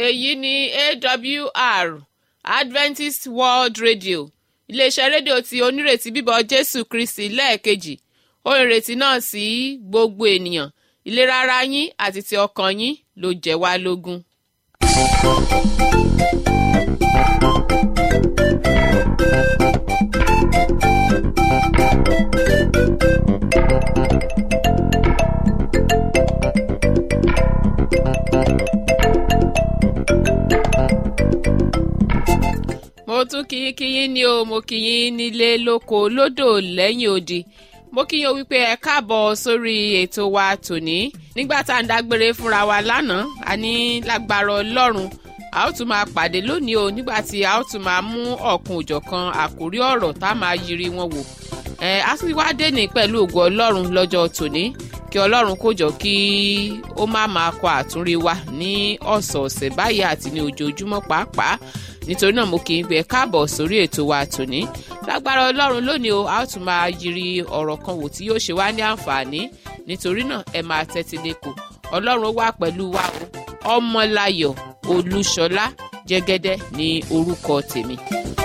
èyí ni awr adventist world radio iléeṣẹ́ rédíò tí onírètí bíbọ̀ jésù kristi lẹ́ẹ̀kejì ó ìrètí náà sí gbogbo ènìyàn ìlera ara yín àti ti ọkàn yín ló jẹ́ wá lógún. mo tún kí yín kí yín ní o mo kí yín nílé lóko lódò lẹ́yìn odi mo kí yín o wípé ẹ káàbọ̀ sórí ètò wa tòní nígbà tá à ń dágbére fúnra wa lánàá a ní lágbára ọlọ́run a ó tún máa pàdé lónìí o nígbà tí a ó tún máa mú ọ̀kan òjọ̀kan àkórí ọ̀rọ̀ tá a máa yiri wọn wò ẹ a sì wá dé ní pẹ̀lú ògo ọlọ́run lọ́jọ́ tòní kí ọlọ́run kó jọ kí ó má máa kọ àtúnrí wa ní ọ̀sọ̀ọ̀sẹ̀ báyìí àti ní ojoojúmọ́ pàápàá nítorí náà mo kì í gbé káàbọ̀ sórí ètò wa tòní lágbára ọlọ́run lónìí o a ó tún máa yiri ọ̀rọ̀ kan wò tí yóò ṣe wá ní àǹfààní nítorí náà ẹ máa tẹ́tí lẹ́kọ̀ọ́ ọlọ́run ó wà pẹ̀lú wa o ọmọláyọ̀ olúṣọlá jẹ́gẹ́dẹ́ ní orúkọ tèmi.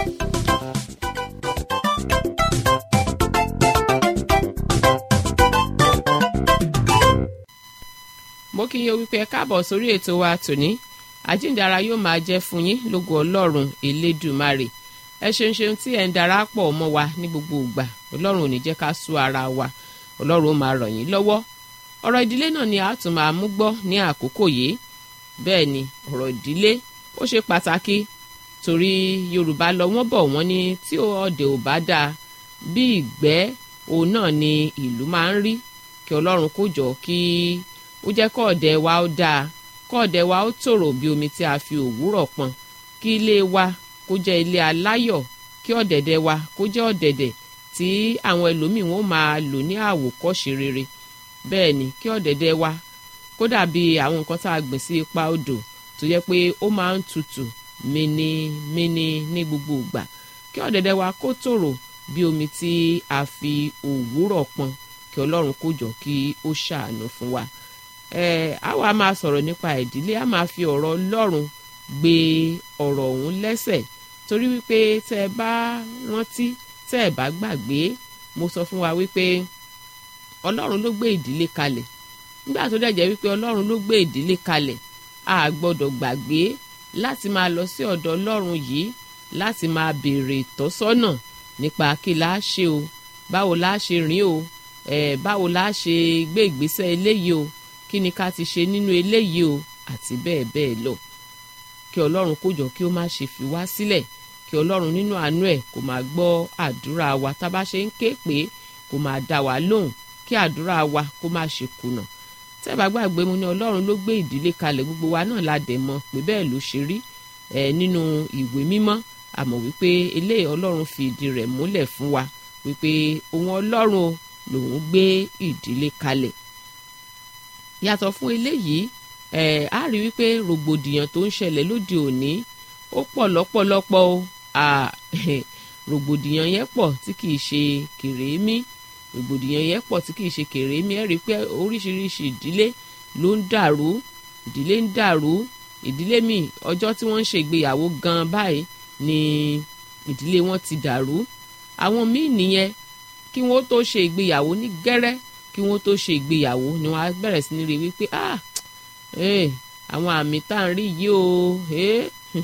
mo kí yín o wípé ẹ káàbọ̀ sórí ètò wa tòní àjíǹdara yóò máa jẹ́ fún yín lógo ọlọ́run elédùmarè ẹ ṣeun ṣeun tí ẹ̀ ń darapọ̀ mọ́ wa ní gbogbo ìgbà ọlọ́run ò ní jẹ́ ká sú ara wa ọlọ́run ó máa ràn yín lọ́wọ́ ọ̀rọ̀ ìdílé náà ni a tún máa mú gbọ́ ní àkókò yìí bẹ́ẹ̀ ni ọ̀rọ̀ ìdílé ó ṣe pàtàkì torí yorùbá lọ wọ́n bọ̀ wọ́n ní tí ọ̀dẹ̀ ò bá dáa bí ìgbẹ́ òun náà ni ìlú máa ń rí kí ọlọ́run kó jọ kí ó jẹ́ kọ́ ọ̀dẹ̀ wa ó dáa kọ́ọ̀dẹ̀ wa ó tòrò bí omi tí a fi òwúrọ̀ pọn kí ilé wa kó jẹ́ ilé aláyọ̀ kí ọ̀dẹ̀dẹ̀ wa kó jẹ́ ọ̀dẹ̀dẹ̀ tí àwọn ẹlòmíì wọn máa lò ní àwòkọ́ṣe rere bẹ́ẹ̀ ni kí ọ̀dẹ̀dẹ̀ wa kó dàbí àwọn nǹkan tá a gbìn sí ipa odò tó yẹ pé ó máa ń tutù mínímíní ní gbogbo ìgbà kí ọ̀dẹ̀dẹ̀ wa kó tòrò bí omi tí a fi òwúrọ̀ pọn kí ọlọ́run kó jọ kí ó ṣàánú fún wa ẹ á wàá máa sọ̀rọ̀ nípa ìdílé á máa fi ọ̀rọ̀ ọlọ́run gbé ọ̀rọ̀ ọ̀hún lẹ́sẹ̀ torí wípé tẹ́ ẹ bá rántí tẹ́ ẹ bá gbàgbé mo sọ fún wa wípé ọlọ́run ló gbé ìdílé kalẹ̀ nígbà tó dẹ̀ jẹ́ wípé ọlọ́run ló gbé ìdílé kalẹ̀ a gbọ́dọ̀ gbàgbé láti máa lọ sí ọ̀dọ̀ ọlọ́run yìí láti máa béèrè ìtọ́sọ́nà nípa kí la ṣe o báwo la ṣe rìn o ẹ̀ báwo la ṣe gbé ìgbésẹ̀ eléyìí o kí ni ká ti ṣe nínú eléyìí o àti bẹ́ẹ̀ bẹ́ẹ̀ lọ kí ọlọ́run kó jọ kí ó má ṣe fi wá sílẹ̀ kí ọlọ́run nínú àánú ẹ̀ kó máa gbọ́ àdúrà wa tá a bá ṣe ń ké pé kó máa dá wa lóhùn kí àdúrà wa kó má ṣe kùnà tẹ́ bá gbàgbé mu ní ọlọ́run ló gbé ìdílé kalẹ̀ gbogbo wa náà la dẹ̀ mọ̀ pé bẹ́ẹ̀ ló ṣe rí ẹ̀ nínú ìwé mímọ́ àmọ́ wípé eléyìí ọlọ́run fi ìdí rẹ̀ múlẹ̀ fún wa wípé òun ọlọ́run lòun gbé ìdílé kalẹ̀ yàtọ̀ fún eléyìí ẹ̀ á rí wípé rògbòdìyàn tó ń ṣẹlẹ̀ lóde òní ó pọ̀ lọ́pọ̀lọpọ̀ o rògbòdìyàn yẹn pọ̀ tí kìí ṣe kèrémí rògbòdìyàn yẹn pọ̀ tí kìí ṣe kèrémí ẹ̀ rí pé oríṣiríṣi ìdílé ló ń dàrú ìdílé ń dàrú ìdílé míì ọjọ́ tí wọ́n ń ṣègbéyàwó gan báyìí ni ìdílé wọn ti dàrú àwọn míì nìyẹn kí wọ́n tó ṣe ìgbéyàwó ní gẹ́rẹ́ kí wọ́n tó ṣe ìgbéyàwó ni wọ́n á bẹ̀rẹ̀ sí ní rí wípé ah eh, àwọn àmì tá à ń rí yìí o eh,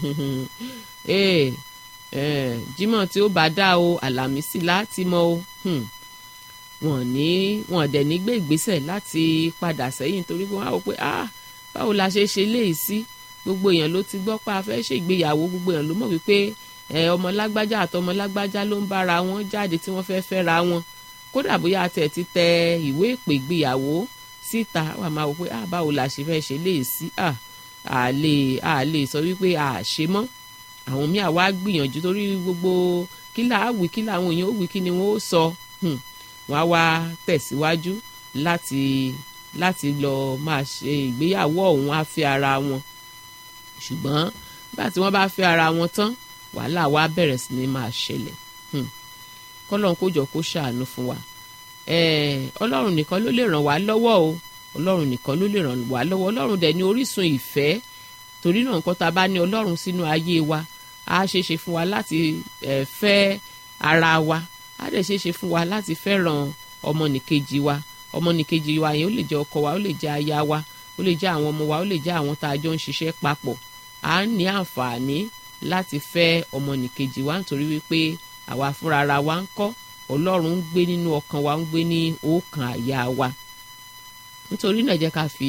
eh, eh, jímọ̀ tí ó bá dá o àlàmísì láti mọ o hmm. wọ́n ní wọ́n dẹ̀ ní gbé ìgbésẹ̀ láti padà sẹ́yìn torí wọ́n á wò pé ah báwo la ṣe ṣe léyìí sí gbogbo èèyàn ló ti gbọ́ pé a fẹ́ ṣe ìgbéyàwó gbogbo èèyàn ló mọ̀ wípé ọmọ lágbájá àtọmọ lágbájá ló ń bára wọn jáde tí wọ́n fẹ́ fẹ́ra wọn kódà bóyá a tẹ̀ ti tẹ ìwé ìpè ìgbéyàwó síta wà máa wò pé ah báwo la ṣe fẹ́ ṣe léè sí ah à lè à lè sọ wípé à ṣe mọ́ àwọn míì àwa gbìyànjú torí gbogbo kí là á wí kí làwọn èèyàn ó wí kí ni wọ́n ó sọ wọ́n á wá tẹ̀síwájú láti láti lọ máa ṣe ìgbéyàwó ọ̀hún á fi ara wọn ṣùgbọ́n nígbà tí wọ́n bá fi ara wọn tán wàhálà wa bẹ̀rẹ̀ sí ni máa ṣẹlẹ̀ kọ́lọ́run kó jọ kó ṣàánú fún wa ọlọ́run nìkan ló lè ràn wá lọ́wọ́ o ọlọ́run nìkan ló lè ràn wá lọ́wọ́ ọlọ́run dẹ̀ ní orísun ìfẹ́ torí náà nǹkan tá a bá ní ọlọ́run sínú ayé wa á ṣe é ṣe fún wa láti eh, fẹ́ ara wa á dẹ̀ ṣe é ṣe fún wa láti fẹ́ràn ọmọnìkejì wa ọmọnìkejì wa yẹn ó lè jẹ́ ọkọ wa ó lè jẹ́ aya wa ó lè jẹ́ àwọn ọmọ wa ó lè jẹ́ àwọn tá a jọ ń ṣiṣẹ́ papọ̀ à ń ní àǹfààní láti fẹ́ ọmọnìkejì wa nítorí wípé àwa fúnra ara wa ń kọ́ ọlọ́run ń gbé nínú ọkàn wa ń gbé ní ọkàn àyà wa nítorí náà jẹ́ ká fi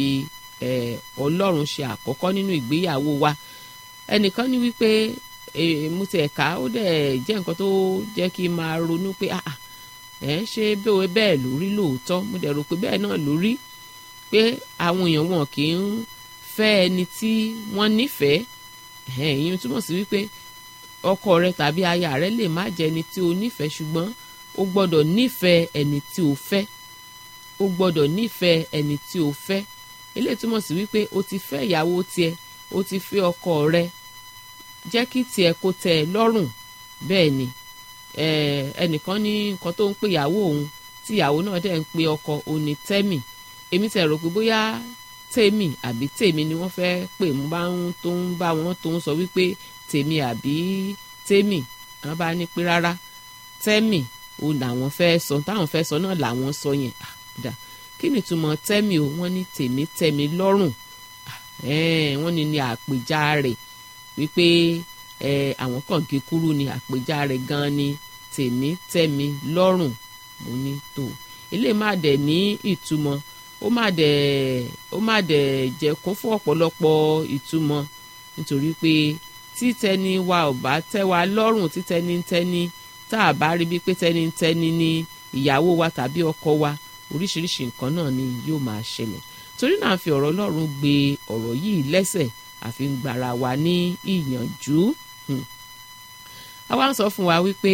ọlọ́run ṣe àkọ́kọ́ nínú ìgbéyàwó wa ẹnìkan ní wípé mo ti ẹ̀ka ó dẹ̀ jẹ́ nǹkan tó jẹ́ kí n máa ronú pé ẹ̀ ṣe bẹ́ẹ̀ bẹ́ẹ̀ lórí lóòótọ́ mo dẹ̀ rò pé bẹ́ẹ̀ náà lórí pé àwọn èèyàn wọn kì í fẹ́ ẹni tí wọ́n nífẹ̀ẹ́ ìyẹn túmọ̀ sí wípé ọkọ rẹ tàbí aya rẹ lè má jẹ́ ẹni tí o nífẹ̀ẹ́ ṣùgbọ́n o gbọ́dọ̀ nífẹ̀ẹ́ ẹni tí o fẹ́ o gbọ́dọ̀ nífẹ̀ẹ́ ẹni tí o fẹ́ eléyìí túmọ̀ sí wípé o ti fẹ́ ìyàwó tiẹ̀ o ti fẹ́ ọkọ rẹ jẹ́ kí tiẹ̀ kó tẹ́ ẹ lọ́rùn bẹ́ẹ̀ ni ẹnìkan ní nǹkan tó ń pè ìyàwó òun tí ìyàwó náà dẹ̀ ń pe ọkọ òun ní tẹ́mì èmi tẹ̀ rò pé bóyá tèmi àbí tèmi ni wọ́n fẹ́ pè mú bá ń tó ń bá wọn tó ń sọ wípé tèmi àbí tèmi wọ́n bá ní pé rárá tẹ́mì òun làwọn fẹ́ sọ táwọn fẹ́ sọ náà làwọn sọ yẹn àdá kí ni ìtumọ̀ tẹ́mì o wọ́n ní tèmi tẹ́mi lọ́rùn wọ́n ní ní àpèjá rẹ̀ wípé àwọn kan gé kúrú ni àpèjá rẹ̀ gan ni tèmi tẹ́mi lọ́rùn mo ní tó ilé má dẹ̀ ní ìtumọ̀ ó má dẹ̀ ó má dẹ̀ jẹ́ kún fún ọ̀pọ̀lọpọ̀ ìtumọ̀ nítorí pé títẹni wa ò bá tẹ́ wa lọ́rùn títẹni tẹ́ni tá a bá rí bí pé tẹ́ni tẹ́ni ni ìyàwó wa tàbí ọkọ wa oríṣiríṣi nǹkan náà ni yóò máa ṣẹlẹ̀ torí náà fi ọ̀rọ̀ Ọlọ́run gbé ọ̀rọ̀ yìí lẹ́sẹ̀ àfi ń gbára wa ní ìyànjú àwa ń sọ fún wa wípé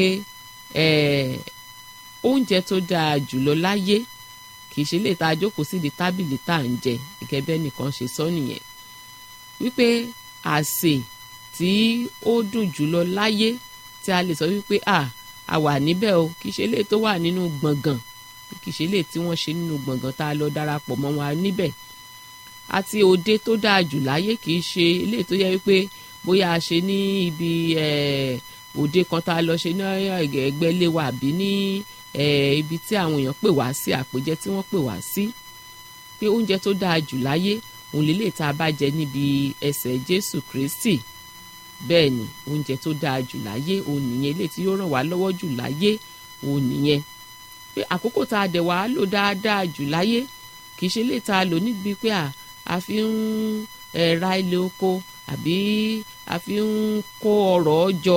oúnjẹ tó dáa jùlọ láyé kì í ṣe lè ta jókòó sí di tábìlì tá à ń jẹ gẹ́gẹ́ bẹ́ẹ̀ nìkan ṣe sọ nìyẹn wípé àsè tí ó dùn jùlọ láyé tí a lè sọ wípé à a wà níbẹ̀ o kì í ṣe lè tó wà nínú gbọ̀ngàn kì í ṣe lè tí wọ́n ṣe nínú gbọ̀ngàn tá a lọ darapọ̀ mọ́ wọn níbẹ̀ àti òde tó dáa jù láyé kì í ṣe ilé tó yẹ wípé bóyá a ṣe ní ibi òde kan tá a lọ ṣe ní ẹgbẹ́ ilé wa àbí ní ibi tí àwọn èèyàn pè wá sí àpèjẹ tí wọ́n pè wá sí pé oúnjẹ tó dáa jù láyé òun lè lè tá a bá jẹ níbi ẹsẹ̀ Jésù Kristi bẹ́ẹ̀ ni oúnjẹ tó dáa jù láyé òun nìyẹn ilé tí yóò ràn wá lọ́wọ́ jù láyé òun nìyẹn pé àkókò tá a dẹ̀ wá lò dáadáa jù láyé kì í ṣe lè tá a lò níbi pé a fi ń ra ilé oko àbí a fi ń kó ọrọ̀ jọ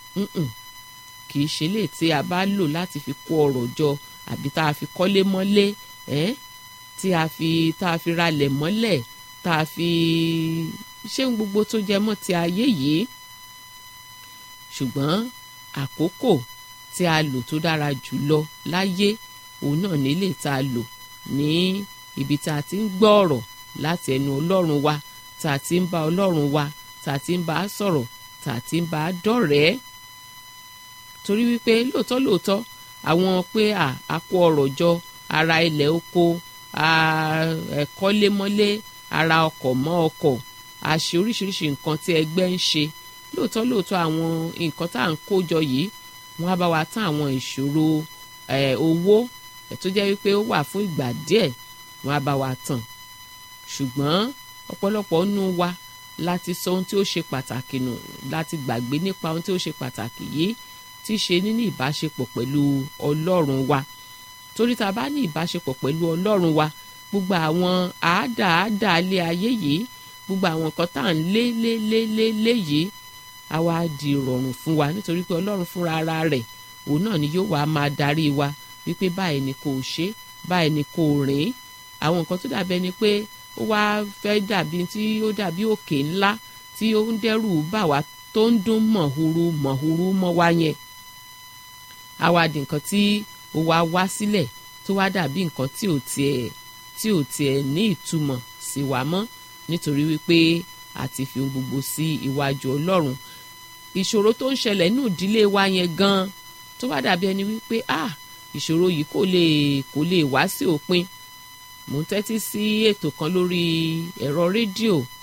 kì í ṣe lè tí a bá lò láti fi kó ọrọ̀ jọ àbí tá a fi kọ́lé mọ́lé ẹ́ tí a fi tá a fi ralẹ̀ mọ́lẹ̀ tá a fi ṣé ń gbogbo tó jẹ mọ́ ti ayé yìí ṣùgbọ́n àkókò tí a lò tó dára jù lọ láyé òun náà nílé tá a lò ní ibi tá a ti ń gbọ́ ọ̀rọ̀ láti ẹnu ọlọ́run wa tá a ti ń bá ọlọ́run wa tá a ti ń bá a sọ̀rọ̀ tá a ti ń bá a dọ̀rẹ́ẹ́ torí wípé lóòótọ́ lóòótọ́ àwọn pé a kó ọrọ̀ jọ ara ilẹ̀ oko ẹ̀kọ́lémọ́lé ara ọkọ̀ mọ́ ọkọ̀ a ṣe oríṣiríṣi nǹkan tí ẹgbẹ́ ń ṣe lóòótọ́ lóòótọ́ àwọn nǹkan tá à ń kó jọ yìí wọ́n á bá wa tán àwọn ìṣòro owó tó jẹ́ wípé ó wà fún ìgbà díẹ̀ wọ́n á bá wa tàn ṣùgbọ́n ọ̀pọ̀lọpọ̀ nínú wa láti sọ ohun tí ó ṣe pàtàkì nù láti gbàgbé nípa ohun tí ó ṣe pàtàkì yìí tí ṣe níní ìbáṣepọ̀ pẹ̀lú ọlọ́run wa torí tá a bá ní ìbáṣepọ̀ pẹ̀lú ọlọ́run wa gbogbo àwọn àádáàádáa lé ayé yìí gbogbo àwọn nǹkan tá à ń lé lé lé lé lé yìí á wá di ìrọ̀rùn fún wa nítorí pé ọlọ́run fúnra ara rẹ̀ òun náà ni yóò wá máa darí wa wípé báyìí ni kò ṣe báyìí ni kò rìn àwọn nǹkan tó dàbí ẹni pé ó wá fẹ́ dàbí tí ó dàbí òkè ńlá tí ó ń dẹ́rù bà wá tó ń dún mọ̀húrú mọ̀húrú mọ́ wá yẹn á wá di nǹkan tí ó wá wá sílẹ̀ tó wá dàbí nǹkan tí ò tiẹ̀ tí ò tiẹ̀ ní ìtumọ̀ sí wa mọ́ nítorí wípé a ti fi ohun gbogbo sí iwájú ọlọ́run ìṣòro tó ń ṣẹlẹ̀ nínú ìdílé wa yẹn gan tó wá dàbí ẹni wípé ah ìṣòro yìí kò lè kò lè wá sí òpin mò ń tẹ́tí sí ètò kan lórí ẹ̀rọ rédíò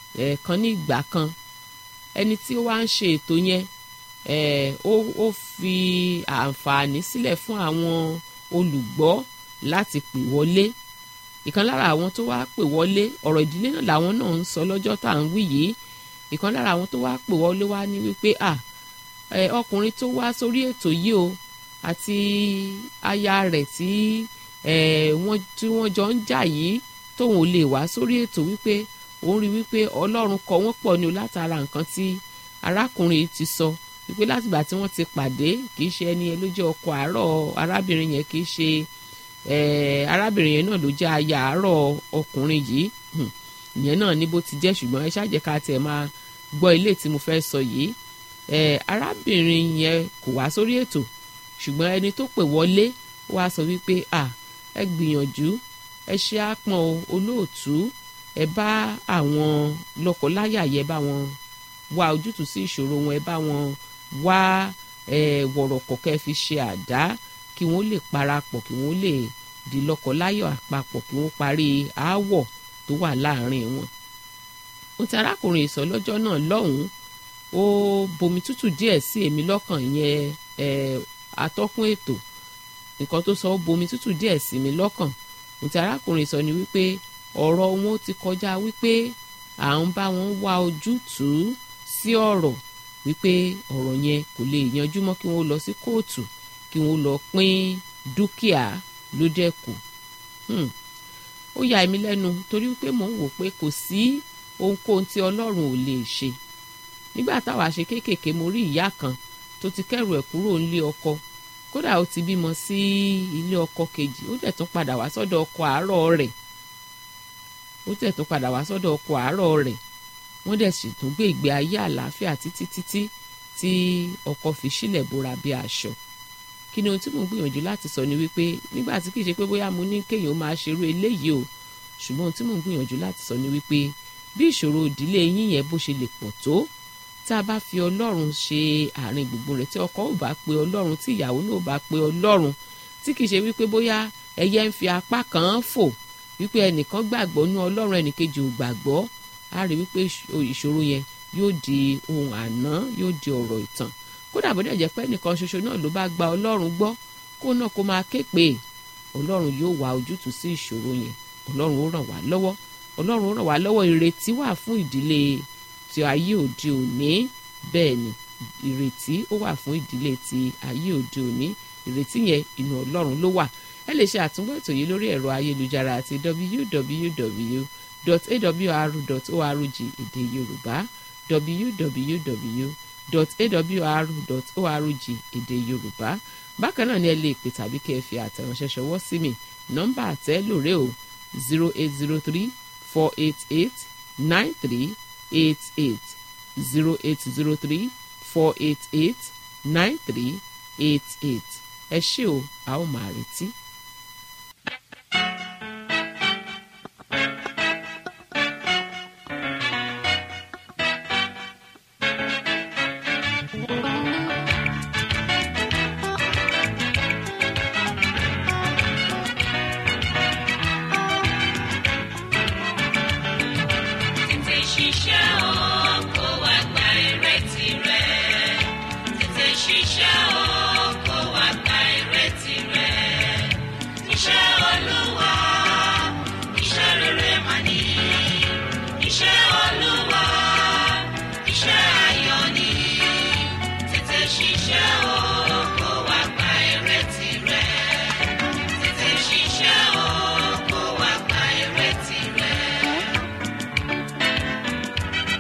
kan ní ìgbà kan ẹni tí ó wá ń ṣe ètò yẹn ó fi àǹfààní sílẹ̀ fún àwọn olùgbọ́ láti pè wọlé ìkan lára àwọn tó wá pè wọlé ọ̀rọ̀ ìdílé náà làwọn náà ń sọ lọ́jọ́ tá à ń wí yìí ìkan lára àwọn tó wá pè wọlé wá ní wípé à ọkùnrin tó wá sórí ètò yìí o àti aya rẹ̀ tí wọ́n tí wọ́n jọ ń jà yìí tóun ò lè wá sórí ètò wípé òun rí wípé ọlọ́run kọ wọ́n pọ̀ ní o látara nǹkan tí arákùnrin ti sọ wípé látìgbà tí wọ́n ti pàdé kì í ṣe ẹni yẹn ló jẹ́ ọkọ àárọ̀ arábìnrin yẹn kì í ṣe arábìnrin yẹn náà ló jẹ́ aya àárọ̀ ọkùnrin yìí ìyẹn náà ní bó ti jẹ́ ṣùgbọ́n ẹ ṣáàjẹ́ ká tiẹ̀ máa gbọ́ ilé tí mo fẹ́ sọ yìí arábìnrin yẹn kò wá sórí ètò ṣùgbọ́n ẹni tó pè wọlé wá sọ wípé à ẹ gbìyànjú ẹ ṣe àpọn olóòtú ẹ bá àwọn lọ́kọláya yẹ bá wọn wá ojútùú sí ìṣòro wọn ẹ bá wọn wá wọ̀rọ̀kọ̀ kẹ́ fi ṣe àdá kí wọ́n lè parapọ̀ kí wọ́n lè di lọ́kọláya àpapọ̀ kí wọ́n parí aáwọ̀ tó wà láàrin wọn. ó ti arákùnrin ìsọ lọ́jọ́ náà lọ́hùn-ún ó bomi tútù díẹ̀ sí èmi lọ́kàn yẹn atọ́kùn ètò nǹkan tó sọ ó bomi tútù díẹ̀ sí mi lọ́kàn ó ti arákùnrin sọ ni wípé ọ̀rọ̀ wọn ti kọjá wípé à ń bá wọn wá ojútùú sí ọ̀rọ̀ wípé ọ̀rọ̀ yẹn kò lè yanjú mọ́ kí wọ́n lọ sí kóòtù kí wọ́n lọ pín dúkìá ló dẹ̀ kù ó yà mí lẹ́nu torí wípé mò ń wò pé kò sí ohunkóhun tí ọlọ́run ò lè ṣe nígbà táwa ṣe kéékèèké mo rí ìyá kan tó ti kẹ́rù ẹ̀ kúrò nílé ọkọ kódà ó ti bímọ sí ilé ọkọ kejì ó dẹ̀ tún padà wá sọ́dọ̀ ọkọ àárọ̀ rẹ̀ ó dẹ̀ tún padà wá sọ́dọ̀ ọkọ àárọ̀ rẹ̀ wọ́n dẹ̀ sì tún gbé ìgbé ayé àlàáfíà títí títí tí ọkọ fi sílẹ̀ bóra bí aṣọ kí ni ohun tí mò ń gbìyànjú láti sọ ni wípé nígbà tí kìí ṣe pé bóyá mo ní kéèyàn máa ṣerú eléyìí o ṣùgbọ́n ohun tí mò ń gbìyànjú láti sọ ni wípé bí ìṣòro ìdílé yín yẹn bó ṣe lè pọ̀ tó tá a bá fi ọlọ́run ṣe àárín gbùngbùn rẹ̀ tí ọkọ ò bá pe ọlọ́run tí ìyàwó náà ò bá pe ọlọ́run tí kìí ṣe wípé bóyá ẹyẹ ń fi apá kan fò wípé ẹnìkan gbàgbọ́ nú ọlọ́run ẹnìkejì ò gbàgbọ́ á rí wípé ìṣòro yẹn yóò di ohun àná yóò di ọ̀rọ̀ ìtàn kódà bó dẹ̀ jẹ́ pé ẹnìkan ṣoṣo náà ló bá gba ọlọ́run gbọ́ kó náà kó máa ké pé ọlọ́run yóò wá ojútùú sí ìṣòro yẹn ọlọ́run ó ràn wá lọ́wọ́ ọlọ́run ó ràn wá lọ́wọ́ ìrètí wà fún ìdílé ti ayé òde òní bẹ́ẹ̀ ni ìrètí ó wà fún ìdílé ti ayé òde òní ìrètí yẹn inú ọlọ́run ló wà ẹ lè ṣe àtúngbọ́ ètò yìí lórí ẹ̀rọ ayélujára àti www.awr.org èdè yorùbá www.awr.org èdè yorùbá bákan náà ni ẹ lè pè tàbí kẹ́ ẹ fi àtẹ̀ránṣẹ́ ṣọwọ́ sí mi nọ́mbà àtẹ́ lóore o zero eight zero three four eight eight nine three eight eight zero eight zero three four eight eight nine three eight eight ẹ ṣé o a ó máa retí. Tètè ṣiṣẹ́ o, kó wá gba èrè tirẹ̀. Tètè ṣiṣẹ́ o, kó wá gba èrè tirẹ̀. Iṣẹ́ Olúwa, iṣẹ́ rere mà ní. Iṣẹ́ Olúwa, iṣẹ́ ayọ̀ ni. Tètè ṣiṣẹ́ o, kó wá gba èrè tirẹ̀. Tètè ṣiṣẹ́ o, kó wá gba èrè tirẹ̀.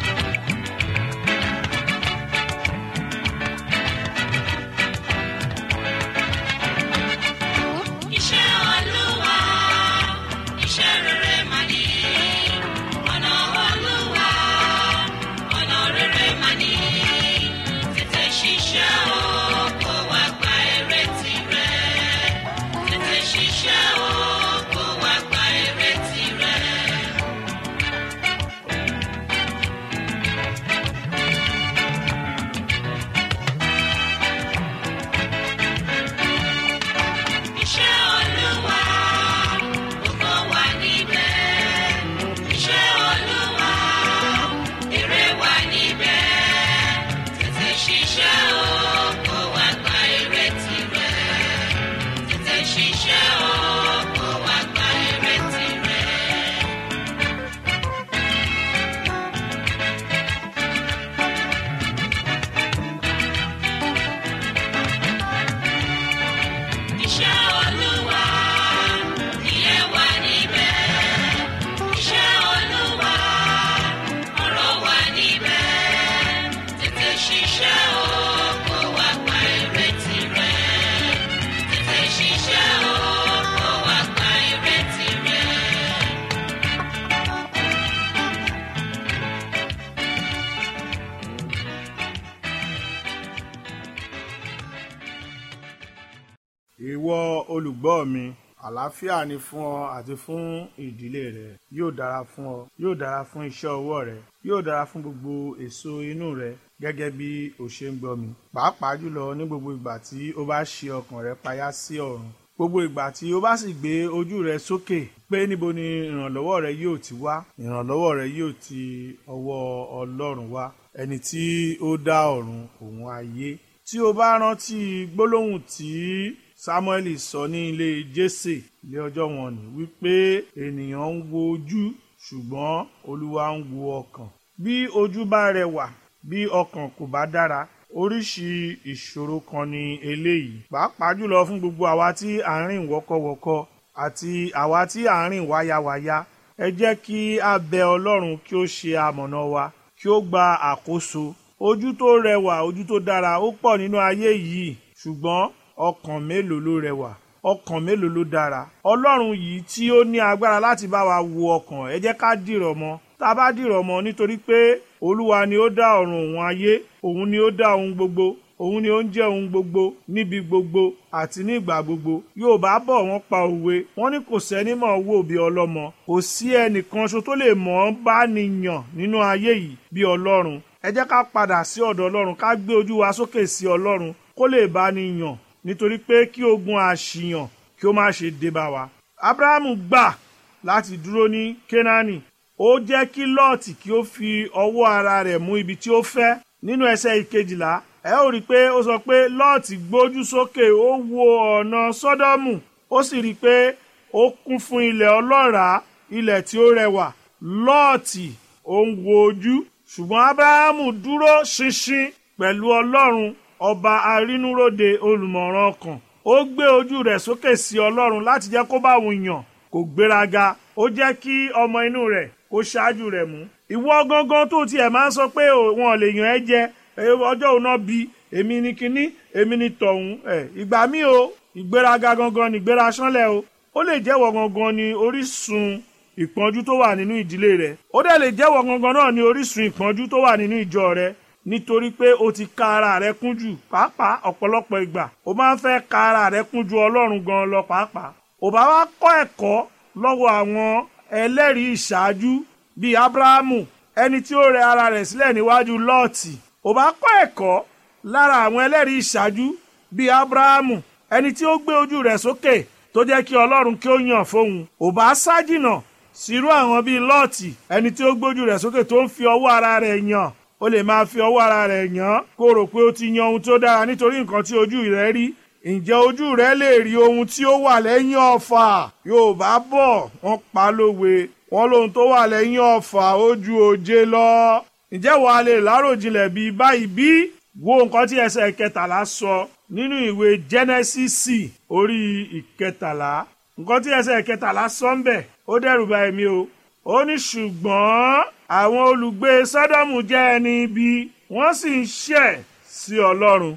ìwọ olùgbọ́ mi àlàáfíà ni fún ọ àti fún ìdílé rẹ yóò dára fún ọ yóò dára fún iṣẹ́ ọwọ́ rẹ yóò dára fún gbogbo èso inú rẹ gẹ́gẹ́ bí o ṣe ń gbọ́ mi pàápàá jùlọ ní gbogbo ìgbà tí o bá ṣe ọkàn rẹ payá sí ọ̀run gbogbo ìgbà tí o bá sì gbé ojú rẹ sókè pé níbo ni ìrànlọ́wọ́ rẹ yóò ti wá ìrànlọ́wọ́ rẹ yóò ti ọwọ́ ọlọ́run wá ẹni tí ó dá ọ̀run òun ayé tí o bá rántí gbólóhùn tí samuel sọ ní ilé jésè ilé ọjọ́ wọn ni wípé ènìyàn ń wo ojú ṣùgbọ́n olúwa ń wo ọkàn bí ojú bá rẹwà bí ọkàn kò bá dára oríṣi ìṣòro kan ni eléyìí pàápàá jùlọ fún gbogbo àwa tí à ń rìn wọ́kọ́wọ́kọ́ àti àwa tí à ń rìn wáyáwáyá ẹ jẹ́ kí a bẹ ọlọ́run kí ó ṣe amọ̀nà wa kí ó gba àkóso ojú tó rẹwà ojú tó dára ó pọ̀ nínú ayé yìí ṣùgbọ́n ọkàn mélòó ló rẹwà ọkàn mélòó ló dára ọlọ́run yìí tí ó ní agbára láti bá wa wo ọkàn ẹ jẹ́ ká dìrọ̀ mọ́ tá a bá dìrọ̀ mọ́ nítorí pé olúwa ni ó dá ọ̀run òun ayé òun ni ó dá ohun gbogbo òun ni ó ń jẹ́ ohun gbogbo níbi gbogbo àti ní ìgbà gbogbo yorùbá bọ̀ wọ́n pa òwe wọ́n ní kò sẹ́ni mọ̀ wò bí ọlọ́mọ kò sí ẹnìkan ṣo tó lè mọ̀ ọ́n bá nìyàn nínú ayé yìí bí ọlọ́run ẹ jẹ́ ká padà sí ọ̀dọ̀ ọlọ́run ká gbé ojú wa sókè sí ọlọ́run kó lè bá nìyàn nítorí pé kí ogun àṣìyàn kí ó má ṣe dé bá wa. abrahamu gbà láti dúró ní kénáánì ó jẹ́ kí lọ́ọ̀tì kí ó fi ọwọ́ ara rẹ̀ mú ibi tí ó fẹ́ nínú ẹsẹ̀ ìkejìlá ẹ ó rí i pé ó sọ pé lọ́ọ̀tì gbójú sókè ó wo ọ̀nà sọ́dọ́mù ó sì rí i pé ó kún fún ilẹ̀ ọlọ́ràá ilẹ̀ tí ó rẹwà lọ́ọ̀tì ó ń wo ojú ṣùgbọ́n abrahamu dúró ṣinṣin pẹ̀lú ọlọ́run ọba arínúróde olùmọ̀ràn ọkàn ó gbé ojú rẹ̀ sókè sí ọlọ́run láti jẹ́ kó bá òun yàn kò gbéraga ó jẹ́ kí ọmọ inú rẹ̀ kó ṣáájú rẹ̀ mú. ìwọ gangan tó tiẹ̀ máa ń sọ pé wọn ò lè yàn ẹ́ jẹ ọjọ́ òun náà bí èmi ni kinní èmi ni tọ̀hún ẹ̀ ìgbà míì o ìgbéraga gangan ni ìgbéra sánlẹ̀ o ó lè jẹ́wọ́ gangan ni orísun ìpọ́njú tó wà nínú ìdílé rẹ̀ ó dẹ̀ lè jẹ́wọ́ gangan náà ni orísun ìpọ́njú tó wà nínú ìjọ rẹ̀ nítorí pé o ti ka ara rẹ kún jù pàápàá ọ̀pọ̀lọpọ̀ ìgbà o máa ń fẹ́ ka ara rẹ kún ju ọlọ́run gan lọ pàápàá ò bá wá kọ́ ẹ̀kọ́ lọ́wọ́ àwọn ẹlẹ́rìí ìṣáájú bíi abrahamu ẹni tí ó rẹ ara rẹ̀ sílẹ̀ níwájú lọ́ọ̀tì ò bá kọ́ ẹ̀kọ́ lára àwọn ẹlẹ́rìí ìṣáájú bíi abrahamu ẹni tí ó gbé ojú rẹ̀ sókè tó jẹ́ kí ọlọ́run kí ó yàn fóun ò bá sá jìnà sírú àwọn bíi lọ́ọ̀tì ẹni tí ó gbójú rẹ̀ sókè tó ń fi ọwọ́ ara rẹ̀ yàn ó lè máa fi ọwọ́ ara rẹ̀ yàn kó rò pé ó ti yan ohun tó dára nítorí nǹkan tí ojú rẹ̀ rí ǹjẹ́ ojú rẹ̀ lè rí ohun tí ó wà lẹ́yìn ọ̀fà yorùbá bọ̀ wọ́n pa lówe wọ́n lóhun tó wà lẹ́yìn ọ̀fà ó ju òjé lọ ǹjẹ́ wàá lè láròjinlẹ̀ bíi báyìí bí wo nǹkan tí ẹsẹ̀ kẹtàlá sọ nínú ìwé jẹ́nẹ́sísì orí ìkẹtàlá nǹkan tí ẹsẹ̀ kẹtàlá sọ ń bẹ̀ ó dẹ́rù bà èmi o ó ní ṣùgbọ́n àwọn olùgbé sọ́dọ̀mù jẹ́ ẹni ibi wọ́n sì ń ṣẹ̀ sí ọlọ́run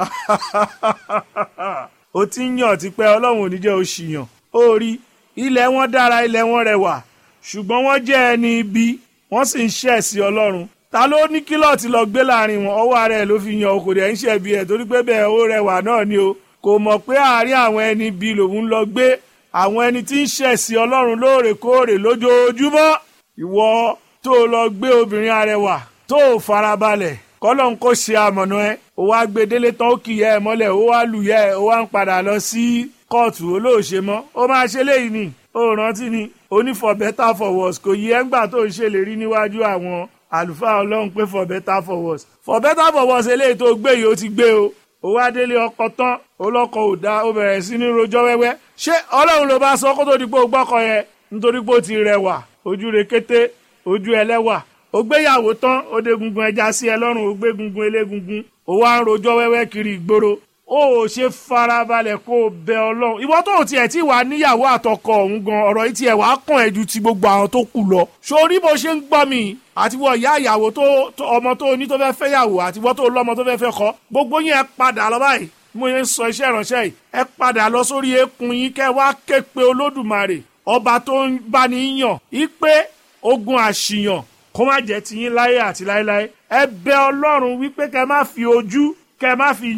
ó ti ń yàn tipẹ́ ọlọ́run ò ní jẹ́ òṣìyàn ó rí ilẹ̀ wọn dára ilẹ̀ wọn rẹwà ṣùgbọ́n wọ́n jẹ́ ẹni ibi wọ́n sì ń ṣẹ̀ sí ọlọ́run ta ló ní kílọ̀tì lọ gbé láàrin wọn ọwọ́ ara ẹ̀ ló fi yan okòdè ẹ̀ ń ṣẹ̀bi ẹ̀ torí pé bẹ́ẹ̀ ó rẹwà náà ni o kò mọ̀ pé àárín àwọn ẹni ibi lòun lọ gbé àwọn ẹni tí ń ṣẹ̀ sí ọlọ́run lóòrèkóòrè lójoojúmọ́ ìwọ tó lọ gbé obìnrin arẹwà tó farabalẹ̀ kọ́lọ́n kó ṣe àmọ̀nà ẹ ó wá gbé délé tán ó kìyẹ ẹ mọ́lẹ̀ ó wá lùyẹ ẹ ó wá ń padà lọ sí kóòtù olóòṣe mọ́ ó máa ṣe léyìí ni ó rántí ni ó ní for better for worse kò yí ẹ́ngbà tó ń ṣèlérí níwájú àwọn àlùfáà ọlọ́run pé for better for worse for better for worse eléyìí tó gbé yìí ó ti gbé o ó wá délé ọkọ tán olọkọ ò dá ó bẹ̀rẹ̀ sí ní rojọ́ wẹ́wẹ́ ṣé ọlọ́run ló bá sọ kó tó di pé ó gbọ́kọ yẹn nítorí pé ó ti rẹwà ojú rekété ojú ẹlẹ́wà ó gbéyàwó tán ó dé gungun ẹja sí ẹ lọ́rùn ó gbé gungun elégungun ó wá ń rojọ́ wẹ́wẹ́ kiri ìgboro ó ò ṣe farabalẹ̀ kó o bẹ ọlọ́run ìwọ tó ò tiẹ̀ tí wàá níyàwó àtọkọ ọ̀hún gan ọ̀rọ̀ yìí tiẹ̀ wàá kàn ẹ́ ju ti gbogbo àwọn tó kù lọ sórí bó ṣe ń gbọ́ mi àti wọ ìyá ìyàwó tó ọmọ tó ní tó fẹ́ fẹ́ yàwó àti wọ́n tó lọ́mọ tó fẹ́ fẹ́ kọ́ gbogbo yín ẹ padà lọ báyìí mo yẹn ń sọ iṣẹ́ ìránṣẹ́ yìí ẹ padà lọ sórí eékún yín kẹ́ wá ké pe olódùmarè ọba tó ń bá ní yàn ipe ogun àṣìyàn kó má jẹ́ tiyín láyé àti láéláé ẹ bẹ ọlọ́run wípé kẹ́ má fi ojú kẹ́ má fi yàn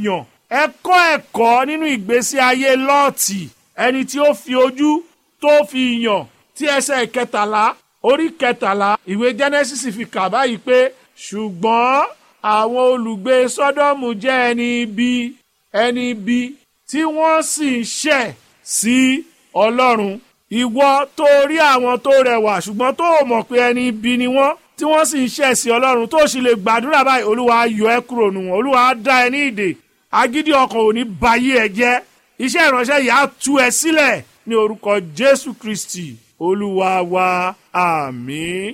ẹ kọ́ ẹ̀kọ́ nínú ìgbésí ayé lọ́ọ̀tì ẹni tí ó fi ojú tó fi yàn tí ẹsẹ̀ kẹtàlá orí kẹtàlá ìwé genesis fi kà báyìí pé ṣùgbọ́n àwọn olùgbé sọ́dọ̀mù jẹ́ ẹni ibi ẹni ibi tí wọ́n sì ń ṣẹ̀ sí ọlọ́run ìwọ tó rí àwọn tó rẹwà ṣùgbọ́n tó o mọ̀ pé ẹni ibi ni wọ́n tí wọ́n sì ń ṣẹ̀ sí ọlọ́run tó sì lè gbàdúrà báyìí olúwa á yọ ẹ́ kúrò nù wọ́n olúwa á dá ẹ ní ìdè agídí ọkàn ò ní bayé ẹ jẹ́ iṣẹ́ ìránṣẹ́ yìí á tú ẹ sílẹ̀ ní orúkọ jésù kristi olúwa wa àmín.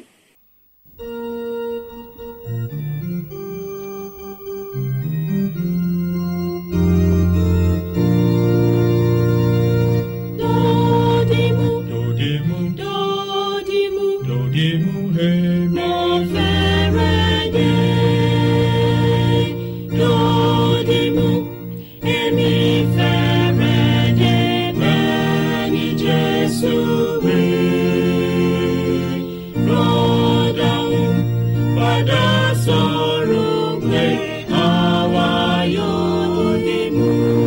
Dodimu, Dodimu, dodimu, dodimu, hemi. mo fẹ́rẹ̀ dé. Dodimu, èmi fẹ́rẹ̀ dé bẹ́ẹ̀ ni Jésù wí. Rọ́dàún padà sọ̀rọ̀ pé àwa yóò dìmú.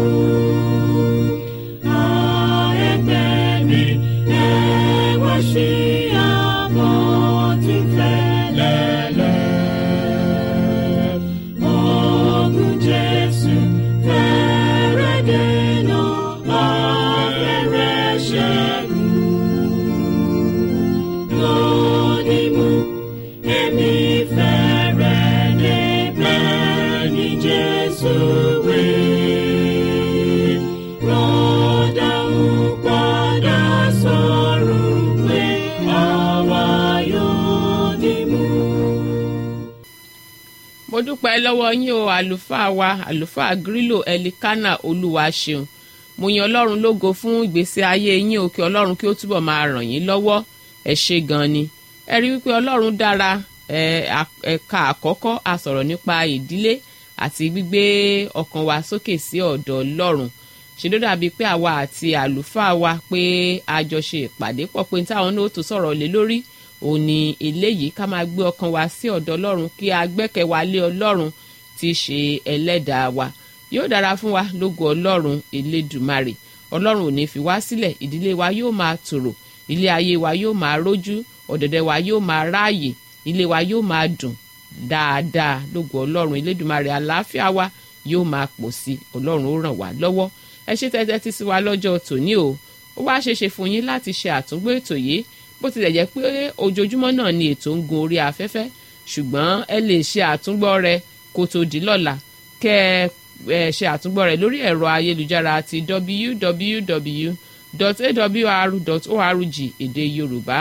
Jesus will rọ́dà ń padà sọ̀rọ̀ pé àwa yóò dìmú. mo dúpẹ́ lọ́wọ́ yín o àlùfáà wa àlùfáà grílò ẹlikánà olúwa ṣeun mo yan ọlọ́run lógo fún ìgbésí ayé yín o kí ọlọ́run kí ó túbọ̀ máa ràn yín lọ́wọ́ ẹ ṣe gan ni ẹ rí wípé ọlọ́run dára ẹ, à- ẹ̀ka àkọ́kọ́ a sọ̀rọ̀ nípa ìdílé àti gbígbé ọkàn wa sókè sí ọ̀dọ̀ ọlọ́run ṣe ló dàbí pé àwa àti àlùfáà wa pé a jọ ṣe ìpàdé pọ̀ pé táwọn náà ó tó sọ̀rọ̀ lé lórí òun ni eléyìí ká máa gbé ọkàn wa sí ọ̀dọ̀ ọlọ́run kí a gbẹ́kẹ̀ wa lé ọlọ́run tí í ṣe ẹlẹ́dàá wa yóò dára fún wa lógo ọlọ́run elédùmarè ọlọ́run ò ní fi wá sílẹ̀ ìdílé wa yóò máa tòrò ilé ayé wa yóò máa rójú ọ̀dẹ̀dẹ̀ wa yóò máa ráàyè ilé wa yóò máa dùn dáadáa lógo ọlọ́run elédùmarè àlàáfíà wa yóò máa pọ̀ sí i ọlọ́run ó ràn wá lọ́wọ́ ẹ ṣe tẹ́tẹ́ tí sí wa lọ́jọ́ tòní o ó wá ṣeéṣe fún yín láti ṣe àtúngbò ètò yìí bó tilẹ̀ jẹ́ pé ojoojúmọ́ náà ni ètò ń gun orí afẹ́fẹ́ ṣùgbọ́n ẹ lè ṣe àtúngbọ́ rẹ kó tó di lọ́la kẹ́ ẹ ṣe àtúngbọ́ rẹ lórí ẹ̀rọ ayélujára ti www.awr.org èdè yorùbá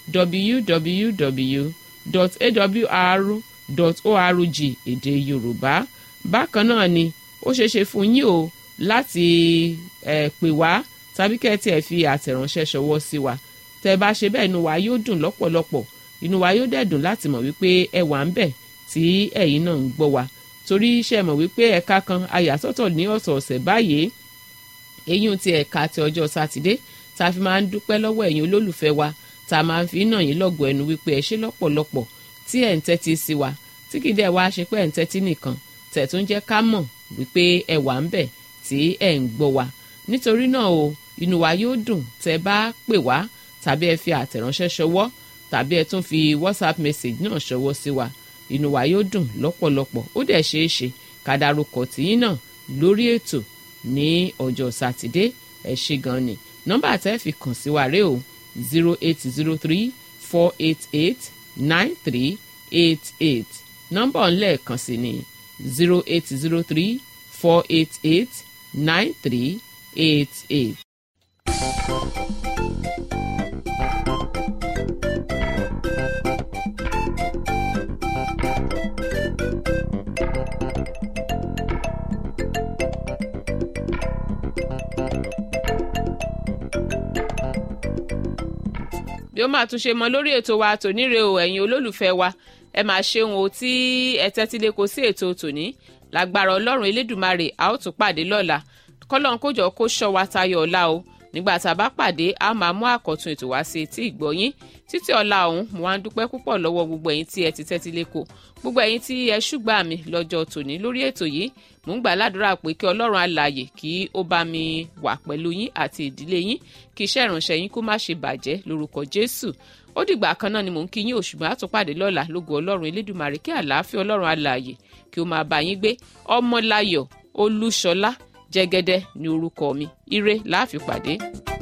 www.awr.org èdè yorùbá bákan náà ni ó ṣeéṣe fún yín o láti ẹ pè wá tàbí kẹ́ ẹ tiẹ̀ fi àtẹ̀ránṣẹ́ ṣọwọ́ sí wa tẹ́ ẹ bá ṣe bẹ́ẹ̀ inú wa yóò dùn lọ́pọ̀lọpọ̀ inú wa yóò dẹ̀ dùn láti mọ̀ wípé ẹ wà ń bẹ̀ tí ẹ̀yin náà ń gbọ́ wa torí iṣẹ́ mọ̀ wípé ẹ̀ka kan ayàsọ́tọ̀ ní ọ̀sọ̀ọ̀sẹ̀ báyìí eyín ti ẹ̀ka ti ọjọ́ sátidé tá a fi máa ń dúpẹ́ lọ́wọ́ ẹ̀yin olólùfẹ́ wa tá a máa ń fi nà yín lọ́gọ̀ ẹnu wípé ẹ ṣe lọ́pọ̀lọpọ̀ tí ẹ̀ ń tẹ́tí sí wa tí kì í dẹ̀ wá ṣe pé ẹ̀ ń tẹ́tí nìkan tẹ̀ tún jẹ́ ká mọ̀ wípé ẹ wà ń bẹ̀ tí ẹ̀ ń gbọ́ wa nítorí náà o inú wa yóò dùn tẹ́ bá pè wá tàbí ẹ fi àtẹ̀ránṣẹ́ ṣọwọ́ tàbí ẹ tún fi whatsapp message náà ṣọwọ́ sí wa inú wa yóò dùn lọ́pọ̀lọpọ̀ ó dẹ̀ ṣeé ṣe ká darúkọ tìyín náà lórí ètò ní ọjọ́ sátidé ẹ ṣe gan ni nọ́mbà tẹ́ fi kàn sí wa rèé o zero eight zero three four eight eight nine three eight eight nọ́mbà ọ̀nlẹ́ẹ̀kan sí ni zero eight zero three four eight eight nine three eight eight. bí ó máa tún ṣe mọ lórí ètò wa tòníre o ẹ̀yin olólùfẹ́ wa ẹ máa ṣeun o tí ẹ tẹ́tí lé kó sí ètò tòní lágbára ọlọ́run elédùmarè a ó tún pàdé lọ́la kọ́lọ́n kójọ kó ṣọ́ wa tayọ ọ̀la o nígbà tá a bá pàdé a máa mú àkọ́tún ètò wá sí etí ìgbọ́yín títí ọ̀la ọ̀hún mo wá ń dúpẹ́ púpọ̀ lọ́wọ́ gbogbo ẹ̀yin tí ẹ ti tẹ́tí lẹ́kọ̀ọ́ gbogbo ẹ̀yin tí ẹ ṣùgbà mi lọ́jọ́ tòní lórí ètò yìí mò ń gbà ládùúrà pé kí ọlọ́run alààyè kí ó bá mi wà pẹ̀lú yín àti ìdílé yín kí iṣẹ́ ìránṣẹ́ yín kó má ṣe bàjẹ́ lórúkọ jésù ó dìgbà kan náà ni mò ń kí yín òṣùgbọ́n àtúpàdé lọ́la lógo ọlọ́run elédùmarè kí àlàáfíà ọlọ́run alààyè kí ó máa bá yín gbé ọmọláyọ̀ olúṣọlá jẹ́gẹ́dẹ́ ní orúkọ mi ire láàfin pàdé.